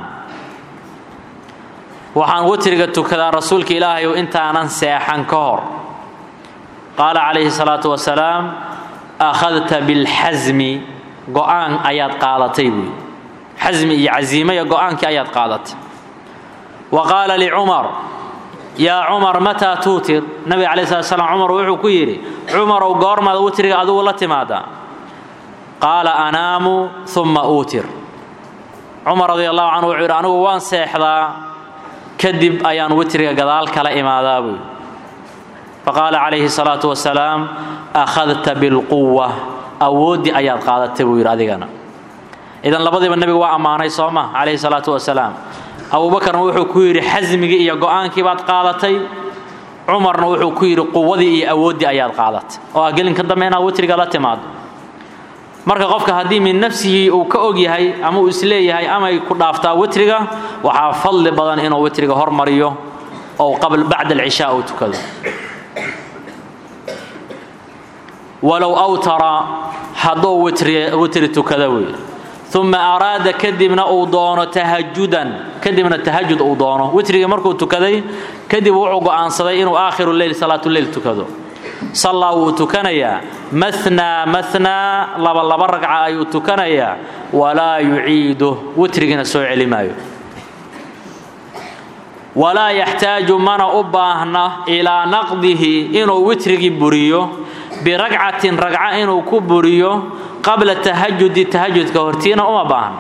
waxaan witriga tukadaa rasuulka ilaahayow intaanan seexan ka hor qaala calayhi salaatu wasalaam akhadta bilxasmi go-aan ayaad qaadatay buuyi xasmi iyo casiimaya go-aankii ayaad qaadatay wa qaala licumar yaa cumar mataa tuutir nabiga calayi slat slam cumar wuxuu ku yidhi cumarow goormaad witriga adigu la timaadaa qaala anaamu uma uutir cumar radi allahu canhu wuxuu yidhi anigu waan seexdaa kadib ayaan witriga gadaal kala imaadaa buuyi faqaala calayhi salaatu wasalaam akhadta bilquwa awooddii ayaad qaadatay buu yidhi adigana idan labadiiba nebigu waa ammaanay soo ma calayhi salaatu wasalaam abuubakarna wuxuu ku yidhi xasmigii iyo go-aankii baad qaadatay cumarna wuxuu ku yidhi quwadii iyo awooddii ayaad qaadatay oo ah gelinka dambe inaad witriga la timaado marka qofka haddii min nafsihi uu ka og yahay ama uu isleeyahay amay ku dhaaftaa witriga waxaa fadli badan inuu witriga hormariyo oo bacda alcishaa uu tukado walow awtara hadduu witri tukada wey uma araada kadibna uu doono tahajudan kadibna tahajud uu doono witrigii markuu tukaday kadib wuxuu go'aansaday inuu aakhiru leyl salaatuleyl tukado sallaa wuu tukanayaa manaa manaa laba laba ragca ayuu tukanayaa walaa yuciidu witrigiina soo celi maayo walaa yaxtaaju mana u baahna ilaa naqdihi inuu witrigii buriyo biragcatin ragca inuu ku buriyo qabla tahajudi tahajudka hortiina uma baahna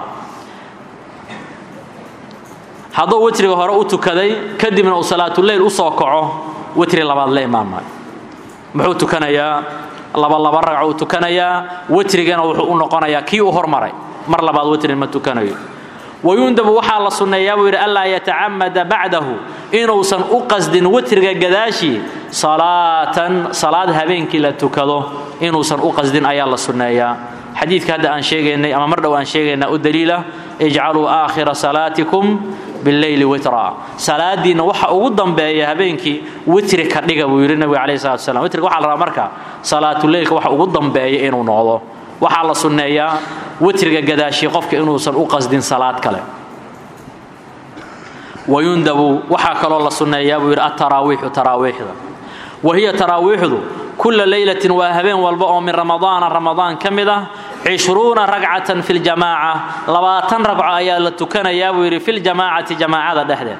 hadduu witriga hore u tukaday kadibna uu salaatuleyl u soo kaco witri labaad la imaamaayo muxuu tukanayaa laba laba ragco uu tukanayaa witrigana wuxuu u noqonayaa kii u hormaray mar labaad witrin ma tukanayo wayundabu waxaa la sunneeyaa buu yidhi anlaa yatacamada bacdahu inuusan u qasdin witriga gadaashii salaatan salaad habeenkii la tukado inuusan u qasdin ayaa la sunneeyaa xadiidka hadda aan sheegaynay ama mar dhow aan sheegaynaa u daliila ijcaluu aakhira salaatikum bileyli witra salaadiinna waxa ugu dambeeya habeenkii witri ka dhiga buu yidhi nabiga calayhi salatu wasalaam witriga waxaa la rabaa marka salaatuleylka waxa ugu dambeeya inuu noqdo waxaa la sunneeyaa witriga gadaashii qofka inuusan u qasdin salaad kale wayundabu waxaa kaloo la sunneeyaa buu yidhi ataraawiixu taraawiixda wa hiya taraawiixdu kulla leylatin waa habeen walba oo min ramadaana ramadaan ka mid ah cishruuna ragcatan fi ljamaaca labaatan ragco ayaa la tukanayaa buu yidhi filjamaacati jamaacada dhexdeed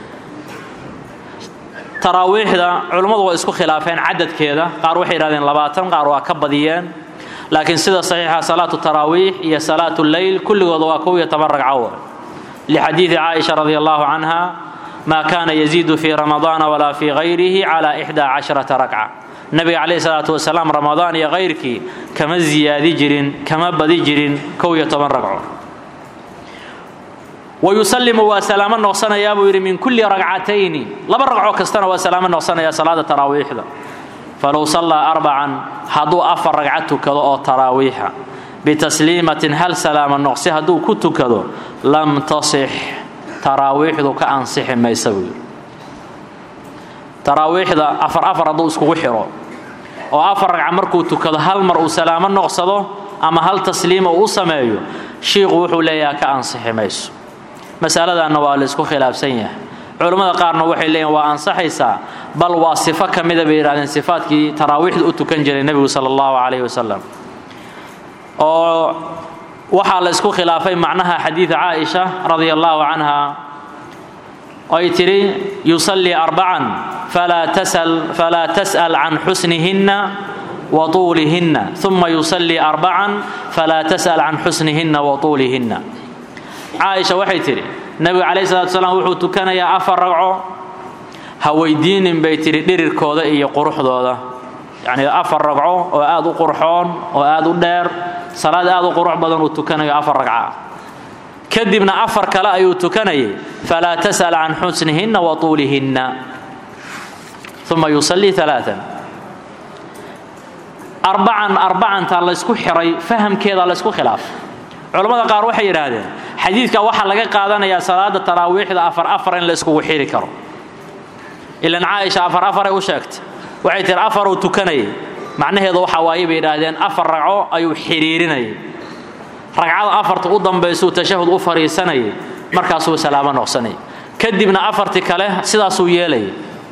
taraawiixda culummadu waa isku khilaafeen cadadkeeda qaar waxay yidhahdeen labaatan qaar waa ka badiyeen laakiin sida saxiixa salaatu taraawiix iyo salaatu leyl kulligooda waa kow iyo toban ragco lixadiidi caaisha radi allahu canha maa kaana yaziidu fii ramadaana walaa fii hayrihi cala ixdaa casharata ragca nabiga calayhi salaatu wasalaam ramadaan iyo kayrkii kama ziyaadi jirin kama badi jirin kow iyo toban ragco wayusalimu waa salaamo noqsanayaa buu yidhi min kulli ragcatayni laba ragco kastana waa salaamo noqsanaya salaada taraawiixda falow sallaa arbacan hadduu afar ragca tukado oo taraawiixa bitasliimatin hal salaama noqsi hadduu ku tukado lam tasix taraawiixdu ka ansixi maysa buu yidhi taraawiixda afar afar hadduu iskugu xiro oo afar ragca markuu tukado hal mar uu salaamo noqsado ama hal tasliima uu u sameeyo shiiku wuxuu leeyaha ka ansixi mayso masaladanna waa la isku khilaafsan yahay culammada qaarna waxay leeyihin waa ansaxaysaa bal waa sifo ka mida bay yidhahdeen sifaadkii taraawiixda u tukan jiray nebigu sala allahu calayhi wasalam oo waxaa la isku khilaafay macnaha xadiida caaisha radia allahu canha ay tidhi yusallii arbacan falaa tas'al can xusnihinna wa tuulihinna uma yusallii arbacan falaa tas'al can xusnihinna wa tuulihinna caaisha waxay tidhi nebiga calayhi salatu salaam wuxuu tukanayaa afar ragco ha weydiinin bay tidhi dhirirkooda iyo quruxdooda yacnii afar ragco oo aad u qurxoon oo aad u dheer salaad aad u qurux badan uu tukanayo afar ragca kadibna afar kale ayuu tukanayay falaa tas'al can xusnihinna wa tuulihinna uma yusallii alaaan arbacan arbacantaa laysku xiray fahamkeeda laysku khilaafay culammada qaar waxay yidhaahdeen xadiidka waxaa laga qaadanayaa salaada taraawiixda afar afar in la iskugu xiri karo ilan caaisha afar afaray u sheegtay waxay tihi afaruu tukanayay macnaheedu waxa waaye bay yidhaahdeen afar ragco ayuu xidhiirinayay ragcada afarta u dambaysuu tashahud u fadhiisanayay markaasuu salaamo noqsanayay kadibna afartii kale sidaasuu yeelayay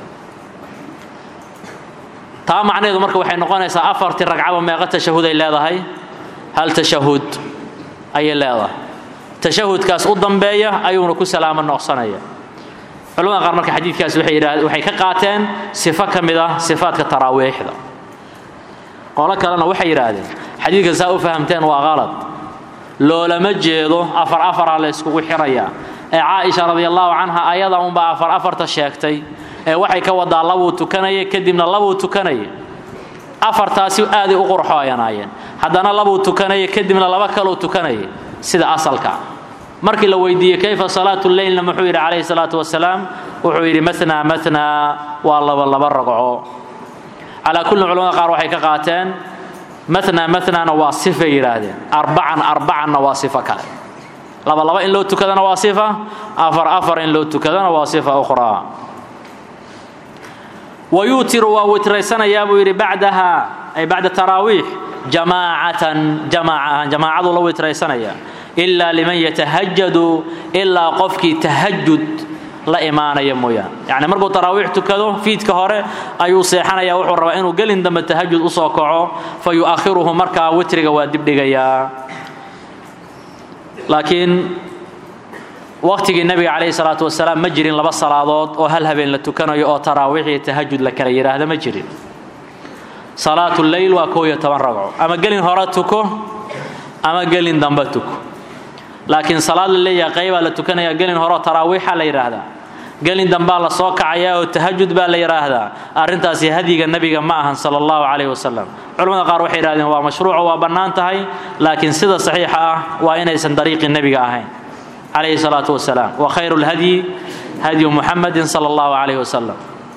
taa macnaheedu marka waxay noqonaysaa afartii ragcaba meeqa tashahuday leedahay hal tashahud ayay leedahay tashahudkaas u dambeeya ayuuna ku salaamo noqsanaya culamada qaar marka xadiidkaas waxay ka qaateen sifo ka mid ah sifaadka taraawiixda qolo kalena waxay yidhaahdeen xadiidka saa u fahamteen waa qalad loolama jeedo afar afaraa la yskugu xirayaa ee caaisha radiallahu canha ayada unbaa afar afarta sheegtay ee waxay ka wadaa labuu tukanaya kadibna labuu tukanaya afartaasi aaday u qurxooyanaayeen haddana labuu tukanaya kadibna laba kaluu tukanaya sida asalka markii la weydiiyey kayfa salaatu leylna muxuu yidhi calayhi salaatu wasalaam wuxuu yidhi manaa manaa waa laba laba ragco calaa kullin culamada qaar waxay ka qaateen manaa manaana waa sifay yidhaahdeen arbacan arbacanna waa sifo kale laba laba in loo tukadana waa sifa afar afar in loo tukadana waa sifa ukhraa wayuutiru waa witraysanayaa buu yidhi bacdaha ay bacda taraawiix jamaacatan jamaaca ahaan jamaacaduu la witraysanayaa ilaa liman yatahajadu ilaa qofkii tahajud la imaanaya mooyaan yacni markuu taraawiix tukado fiidka hore ayuu seexanaya wuxuu rabaa inuu gelin dambe tahajud usoo kaco fa yu'akhiruhu markaa witriga waa dibdhigayaa laakiin waqtigii nabiga calayhi salaatu wasalaam ma jirin laba salaadood oo hal habeen la tukanayo oo taraawiix iyo tahajud la kala yidhaahda ma jirin salaatu leyl waa koob iyo toban ragco ama gelin hore tuko ama gelin dambe tuko laakiin salaad la leeyahay qaybaa la tukanaya gelin hore taraawiixa la yidhaahdaa gelin dambaa la soo kacayaa oo tahajud baa la yidhaahdaa arrintaasi hadyiga nebiga ma ahan sala allahu calayhi wasalam culamada qaar waxay yidhahdeen waa mashruuco waa bannaan tahay laakiin sida saxiixa ah waa inaysan dariiqii nebiga ahayn calayhi salaatu wasalaam wa khayru lhadyi hadyu muxamadin sala allahu calayhi wasalam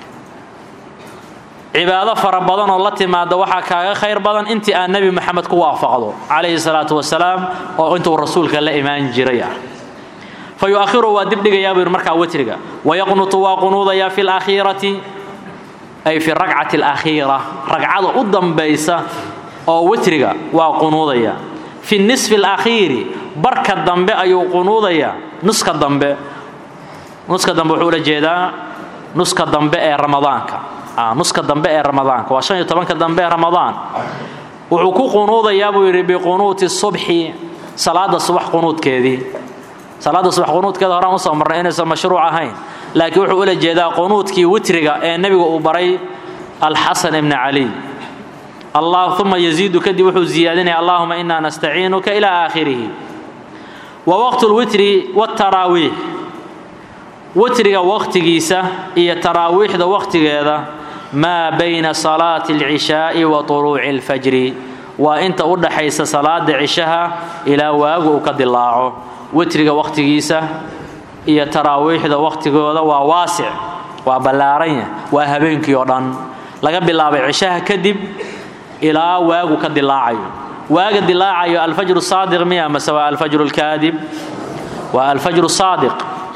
cibaado fara badan oo la timaada waxaa kaaga khayr badan intii aan nebi moxamed ku waafaqdo calayhi salaatu wasalaam oo intuu rasuulka la imaan jiray ah fa yu'akhiru waa dibdhigayaa buu yidhi markaa witriga wayaqnutu waa qunuudayaa fi lakhiirati ay fi rakcati alakhiira ragcada u dambaysa oo witriga waa qunuudaya fi nisfi alakhiiri barka dambe ayuu qunuudayaa nuska dambe nuska dambe wuxuu ula jeedaa nuska dambe ee ramadaanka nuska dambe ee ramadaanka waa shan iyo tobanka dambe ee ramadaan wuxuu ku qunuudayaa buu yidhi biqunuuti subxi salaada subax qunuudkeedii salaada subax qunuudkeeda horaan usoo marnay inaysan mashruuc ahayn laakiin wuxuu ula jeedaa qunuudkii witriga ee nebiga uu baray alxasan ibni caliy allah uma yaziidu kadib wuxuu ziyaadinaya allahuma inaa nastaciinuka ilaa aakhirihi wa waqtu lwitri wtaraawiix witriga waqtigiisa iyo taraawiixda waqtigeeda maa bayna salaati alcishaa'i wa tuluuci alfajri waa inta u dhaxaysa salaada cishaha ilaa waagu uu ka dilaaco witriga waqtigiisa iyo taraawiixda waqtigooda waa waasic waa ballaaranya waa habeenkii oo dhan laga bilaabay cishaha kadib ilaa waagu ka dilaacayo waaga dilaacayo alfajru saadiq miya mase waa alfajru lkaadib waa alfajru saadiq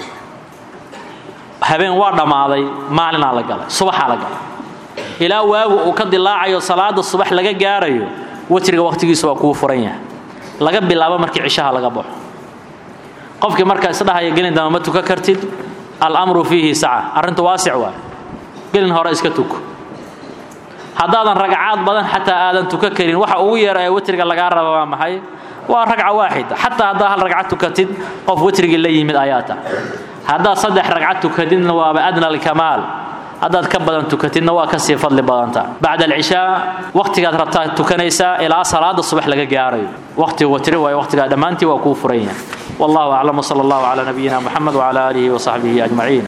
habeen waa dhammaaday maalinaa la galay subaxaa la galay ilaa waagu uu ka dilaacayo salaada subax laga gaarayo witriga waqtigiisa waa kuu furan yahay laga bilaabo markii cishaha laga baxo qofkii marka isdhahaya gelin dama ma tuka kartid alamru fiihi saca arrintu waasic waay gelin hore iska tuko haddaadan ragcaad badan xataa aadan tuka karin waxa ugu yeera ee witriga lagaa raba waa maxay waa ragca waaxida xataa haddaa hal ragcad tukatid qof witrigii la yimid ayaa tahay haddaad saddex ragcad tukatidna waaba adna alkamaal haddaad ka badan tukatidna waa kasii fadli badanta bacda alcishaa waqtigaad rabtaa tukanaysaa ilaa salaada subax laga gaarayo waqtiga watri waayo waqtigaa dhammaantii waa kuu furan yahay wallahu aclam wsala allahu calaa nabiyina muxamed wcala aalihi wasaxbihi ajmaciin